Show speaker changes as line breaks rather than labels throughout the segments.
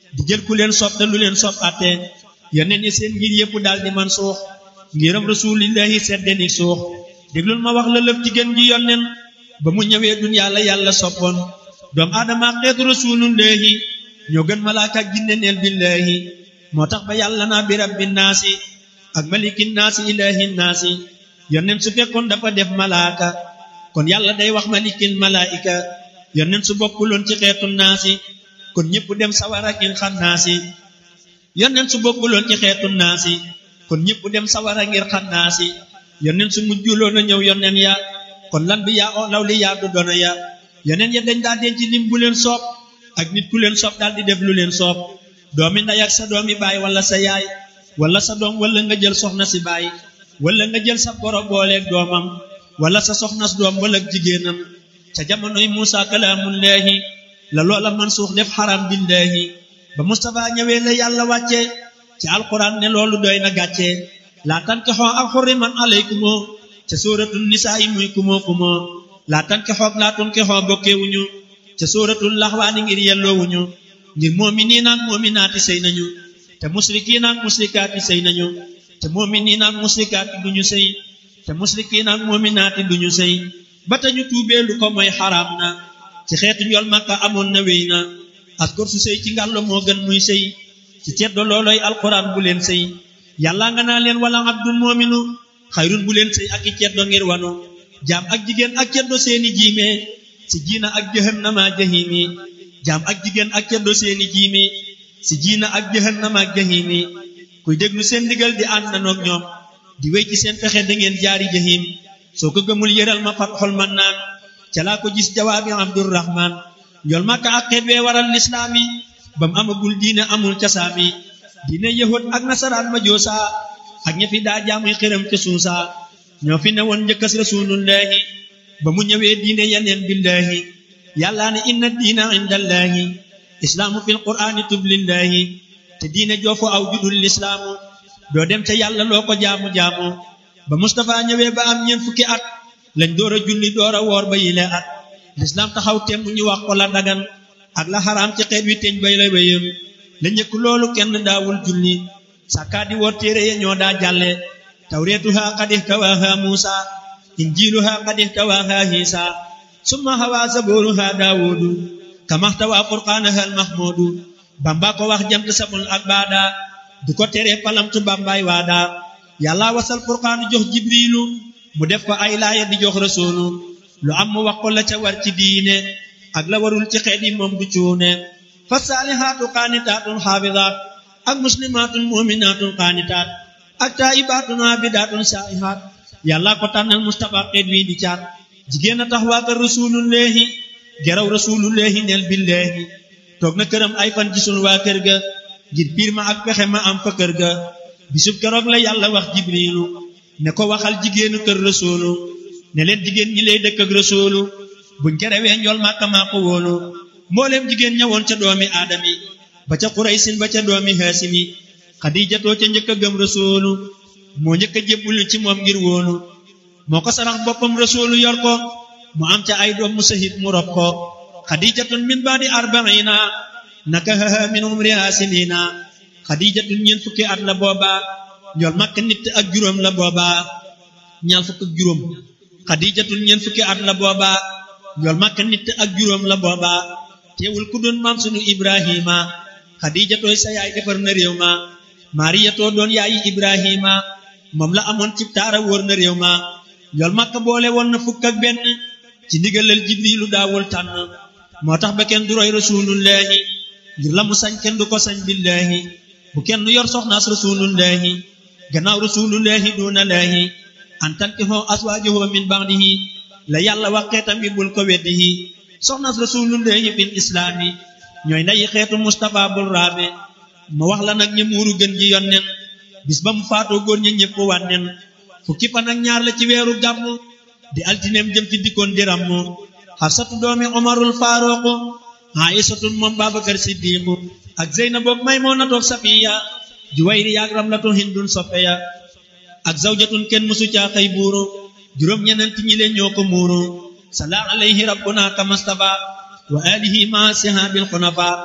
di jël ku leen sopp te lu leen sopp atte yoneen yi seen ngir yépp daal di man suux ngiram rasulillahi seddeni suux déglul ma wax la lëf ci gën ji yonneen ba mu ñëwee duniyaa la yàlla soppoon doom aadama xeetu rasulullahi ñoo gën malaaka ak jinne neel billahi moo tax ba yàlla naa bi rabbi naasi ak maliki naasi ilahi naasi yonneen su fekkoon dafa def malaaka kon yàlla day wax malikil malaika yonneen su bokkuloon ci xeetu naasi kon ñépp dem sawara ngir xam naasi yonneen su bokkuloon ci xeetu naasi kon ñépp dem sawara ngir xam naasi yonneen su mujjuloon a ñëw yonneen ya kon lan bi yaa o law li yaa du doona ya yonneen ya dañ daa denc lim bu leen soob ak nit ku leen soob daal di def lu leen soob doomi ndey ak sa doomi baay wala sa yaay wala sa doom wala nga jël soxna si baay wala nga jël sa boro booleeg doomam wala sa soxnas doom wala jigéenam ca jamonoy Muusa kalaamullaahi la loola man suux def xaram billaahi ba Mustafa ñëwee la yàlla wàcce ci alquran ne loolu doy na gàcce laa tankixoo ak xurriman alaykumoo ca sóoratul nisaa yi muy kumoo kumoo laa tankixoog laa tunkixoo bokkeewuñu ca sóoratul laxwaani ngir yelloowuñu ngir moominiin ak moominaati sëy nañu te musrikiin ak musrikaati sëy nañu te moominiin ak musrikaati duñu sëy te musrikiin ak moominaati duñu sëy ba tañu tuubee lu ko mooy xaraam na ci xeetu njol makka amoon na wéy na askor su sëy ci ngàllo moo gën muy sëy ci ceddo looloy alquran bu leen sëy yàlla nga naa leen wala abdul moominu xayrun bu leen sëy ak i ceddo ngir wanu jaam ak jigéen ak ceddo seeni jiime si jiina ak jahannama jahimi jaam ak jigéen ak ceddo seeni jiimi si jiina ak jahannama ak jahimi kuy déglu seen ndigal di ànd nanoog ñoom di wéy ci seen pexe da ngeen jaari jahim soo ko gëmul yëral ma fat xol man naan ca laa ko gis jawaabi abdurrahman njool makka ak xeet wee waral lislaami ba mu amagul diine amul casaami diine yahud ak nasaraan ma joosa ak ña fi daa jaamuy xiram ca suusa ñoo fi ne woon njëkkas rasulullahi ba mu ñëwee diine yeneen billahi yàllaa ne inna diina indallahi islaamu fil qur'aani tublillahi te diine joofu aw judul lislaamu doo dem ca yàlla loo ko jaamu-jaamu ba Mustafa ñëwee ba am ñeent fukki at lañ door a julli door a woor ba yile at lislaam taxaw temm ñu wax ko la dagan ak la xaraam ci xeet wi teñ bay la wéyam la njëkk loolu kenn daawul julli sàkkaa di woor téere ya ñoo daa jàlle tawreetuha qad ihtawaaha muusa injiiluha qad ihtawaaha hiisa summa hawaa zabooruha daawudu kamaxtawaa furqaanaha almahmuudu bamba ko wax jamt samul ak baada du ko tere palamtu bambaay waada yàlla wasal furqaanu jox jibriilu mu def ko ay laaya di jox rasuulu lu am mu wax ko la ca war ci diine ak la warul ci xeet yi moom du cuune fa saalihaatu qaanitaatun xaafidaat ak muslimaatun muminaatun qaanitaat ak taayibaatun aabidaatun saa'ihaat yàlla ko tànnal mustapha xeet wi di caat jigéen a tax waa kër rasulullahi geraw rasulullahi neel billahi toog na këram ay fan gisul waa kër ga ngir piir ma ak pexe ma am fa kër ga bisub keroog la yàlla wax jibriilu ne ko waxal jigéenu kër rasuulu ne leen jigéen ñi lay dëkk ak rasuulu buñ kerewee njool màkka maa ko wóolu mbooleem jigéen ñëwoon ca doomi aadami ba ca xuraysin ba ca doomi haasimi xadiijatoo ca njëkk a gëm rasuulu moo njëkk a jébbulu ci moom ngir wóolu moo ko sarax boppam rasuulu yor ko mu am ca ay doom mu sahit mu rob ko xadiijatun min baadi arbaina nakahaha min umriha sinina xadiijatun ñeent fukki at la booba njool màkk nit ak juróom la booba ñaar fukk ak juróom xadiijatun ñeent fukki at la booba njool màkk nit ak juróom la booba teewul ku doon maam sunu ibrahima xadiijatooy sa yaay defar na réew ma maariyatoo doon yaayi ibrahima moom la amoon ci taara wóor na réew ma njool màkk boole woon na fukk ak benn ci ndigalal jibrilu daawul tànn moo tax ba kenn du roy rasulullahi ngir la mu sañ kenn du ko sañ billahi bu kenn yor soxnaas rasulullahi gannaaw rasulullahi duuna laahi an tankihoo aswaajahu min ba'dihi la yàlla wax xeetam bi bul ko weddihi soxnaas rasulullahi fil islaami ñooy ndayi xeetu Mustafa bul raabe ma wax la nag ñi muuru gën ji yonnen bis ba mu faatoo góor ñi ñëpp wànnen fukki fan ak ñaar la ci weeru gàmm di altineem jëm ci dikkoon di ràmm xafsatu doomi omarul faaruqu aïsatun moom babakar siddiqu ak zeynaboog maymunatoog safiya juwayri yaag ramlatu hindun soppeya ak zawjatun kenn musu caa xëy buuru juróom ñenent ñi leen ñoo ko muuru sala alayhi rabbuna kamastafa wa alihi ma sihabil xunafa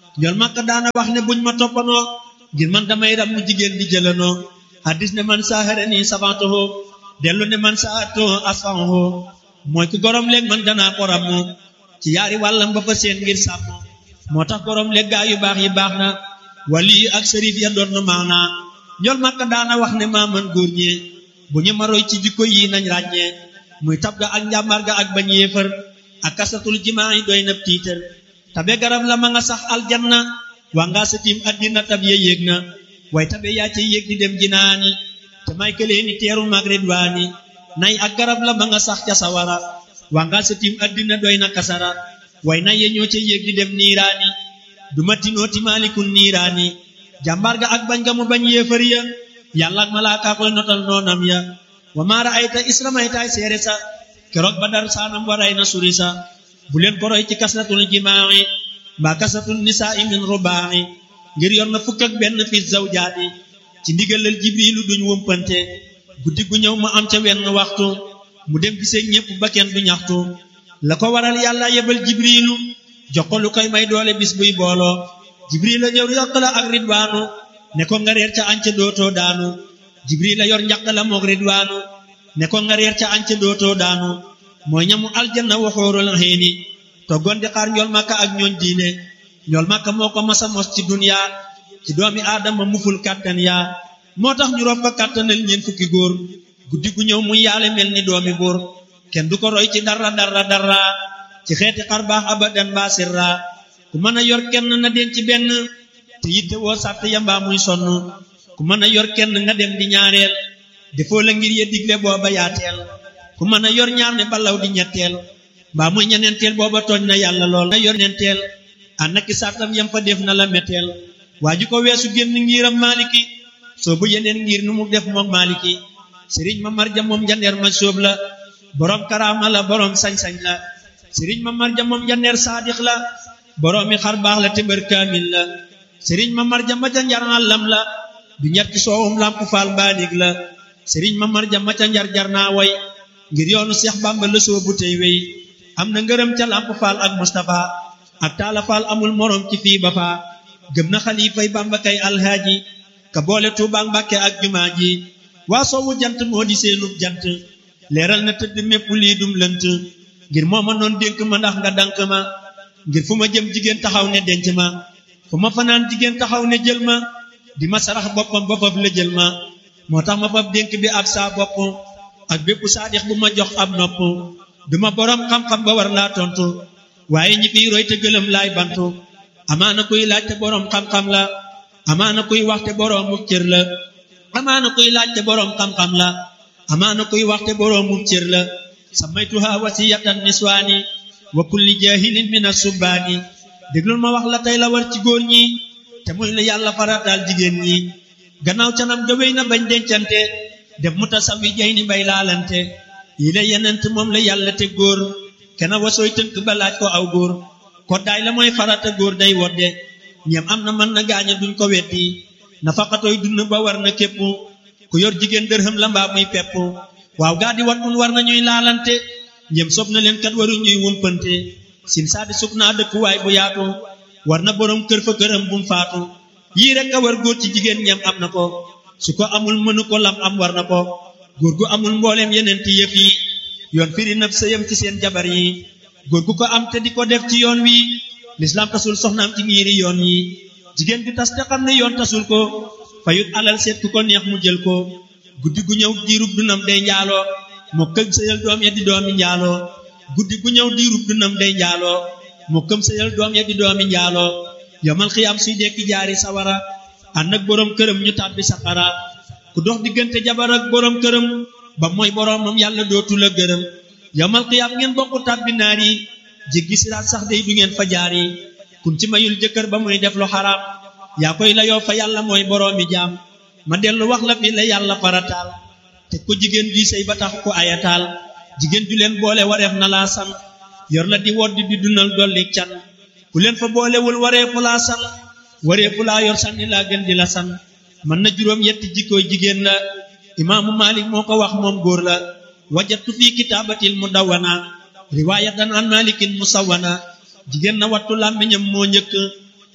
njol makka daana wax ne buñ ma toppanoo ngir man damay ram mu jigéen di jëlanoo hadis ne man saaxara nii savantoho dellu ne man saato asfanho mooy ku gorom léeg man danaa ko ram moom ci yaari wàllam ba fa seen ngir sàmm moo tax gorom léeg gaa yu baax yi baax na wali ak sërif ya doon na maanaa njol makka daana wax ne maa man góor ñee bu ñu ma roy ci jikko yi nañ ràññee muy tab ga ak njàmbaar ga ak bañ yéefar ak kasatul jimaa yi doy na tiitar tabe garab la ma nga sax aljanna waa ngaa sa tiim addina tab ya yéeg na way tabe yaa ca yéeg di dem jinaani te may këlee ni teeru mag ridwaani nay ak garab la ma nga sax ca sawara waa ngaa sa tiim addina doy na kasara way nay ya ñoo ca yéeg di dem niiraani du ma tinooti maalikun niiraani jàmbaar ga ak bañ ga mu bañ yéefar ya yàlla ak malaaka koy notal noonam ya wa maara ayta isramaytaay seere sa keroog ba dar saanam waray na suri sa bu leen ko roy ci kasratul jimaa'i mbaa kasratul nisaa'i min rubaa'i ngir yor na fukk ak benn fi zawjaati ci ndigalal jibrilu duñ wumpante guddi gu ñëw mu am ca wenn waxtu mu dem gisee ñépp ba kenn du ñaxtu la ko waral yàlla yebal jibrilu jox ko lu koy may doole bis buy booloo jibril la ñëw yokk la ak ridwaanu ne ko nga reer ca anca dootoo daanu jibril la yor njaq la moog ridwaanu ne ko nga reer ca anca dootoo daanu mooy ñamu aljanna waxoorul xiini toggoon di xaar njool màkka ak ñooñ diine njool màkka moo ko masa mos ci duniya ci doomi aadama muful kàttan yaa moo tax ñu rob ko kàttanal ñeen fukki góor guddi gu ñëw muy yaale mel ni doomi buur kenn du ko roy ci dara dara dara ci xeeti xar baax abadan mbaa sirra ku mën a yor kenn na den ci benn te yitte woo sàtt yambaa muy sonn ku mën a yor kenn nga dem di ñaareel defoo la ngir ye digle booba yaateel ku mën a yor ñaar ne balaw di ñetteel mbaa muy ñeneenteel booba tooñ na yàlla lool na yor ñeenteel ànd ak sàttam yam fa def na la metteel waa ji ko weesu génn ngiram maaliki soo bu yeneen ngir nu mu def moom maaliki sëriñ ma marja moom jandeer ma sóob la boroom karaama la boroom sañ-sañ la sëriñ ma marja moom jandeer saadix la boroomi xar baax la te mbër kaamil la sëriñ ma marja ma ca njar àllam la du ñett ci soowum lamp faal mbaanig la sëriñ ma marja ma ca njar jar naa way ngir yoonu seex bàmba la soobu tey wey am na ngërëm ca lamp faal ak mustapha ak taala faal amul moroom ci fii ba faa gëm na xalifay bàmba kay alhaaji ka boole tuubaak mbàkke ak jumaa ji waa soowu jant moo di seenub jant leeral na tëdd mépp lii dum lënt ngir moo ma noon dénk ma ndax nga dank ma ngir fu ma jëm jigéen taxaw ne denc ma fu ma fanaan jigéen taxaw ne jël ma di ma sarax boppam ba fab la jël ma moo tax ma fab dénk bi ab saa bopp ak bépp saadix bu ma jox ab nopp duma boroom xam-xam ba war laa tontu waaye ñi fiy roy te gëlëm laay bantu amaana kuy laaj te boroom xam-xam la amaana kuy wax te boroomu cër la amaana kuy laaj te boroom xam-xam la amaana kuy wax te boroomu cër la samaytuha wasiyatan niswaani wa kulli jahilin min asubbaani déglul ma wax la tey la war ci góor ñi te muy la yàlla farataal jigéen ñi gannaaw canam ga wéy na bañ dencante def mu tasawi jay ni bay laalante yi la yenent moom la yàlla te góor kena wasooy tënk ba laaj ko aw góor koddaay la mooy farata góor day wodde ñeem am na mën na gaaña duñ ko weddi nafaqatoy dund ba war na képp ku yor jigéen dërëm la mbaa muy pepp waaw gaa di wat mun war na ñuy laalante ñeem sob na leen kat waru ñuy wumpante sin saadi sub naa dëkkuwaay bu yaatu war na boroom kër fa këram bum faatu yii rek a war góor ci jigéen ñeem am na ko su ko amul mënu ko lam am war na ko góor gu amul mbooleem yeneen ti yëf yi yoon firi naf sëyam ci seen jabar yi góor gu ko am te di ko def ci yoon wi lislaam tasul soxnaam ci ngiiri yoon yi jigéen gi tas te xam ne yoon tasul ko fayut alal seet ku ko neex mu jël ko guddi gu ñëw diirub dunam day njaaloo moo këm sëyal doom ya di doomi njaaloo guddi gu ñëw diirub dunam day njaaloo moo këm sëyal doom ya di doomi njaaloo yomal xiyaam suy dekki jaari sawara ànd ak boroom këram ñu tàbbi saqara ku dox diggante jabar ak boroom këram ba mooy boroomam yàlla dootu la gërëm yomal xiyaam ngeen bokku tàbbi naar yi jéggi siraat sax day du ngeen fa jaar yi kun ci mayul jëkkër ba muy def lu xaraam yaa koy la yoo fa yàlla mooy boroomi jaam ma dellu wax la fi la yàlla farataal te ko jigéen ji sëy ba tax ko ayataal jigéen ju leen boole wareef na laa san yor la di wodd di dundal dolli can ku leen fa boolewul wareefu laa san wareefu laa yor sanni laa gën di la san mën na juróom yetti jikkooy jigéen la imaamu Malik moo ko wax moom góor la wajatu fii kitaabatil mudawwana riwaayatan an malikin musawwana jigéen na wattu làmmiñam moo njëkk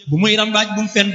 bu muy rambaaj bu mu fen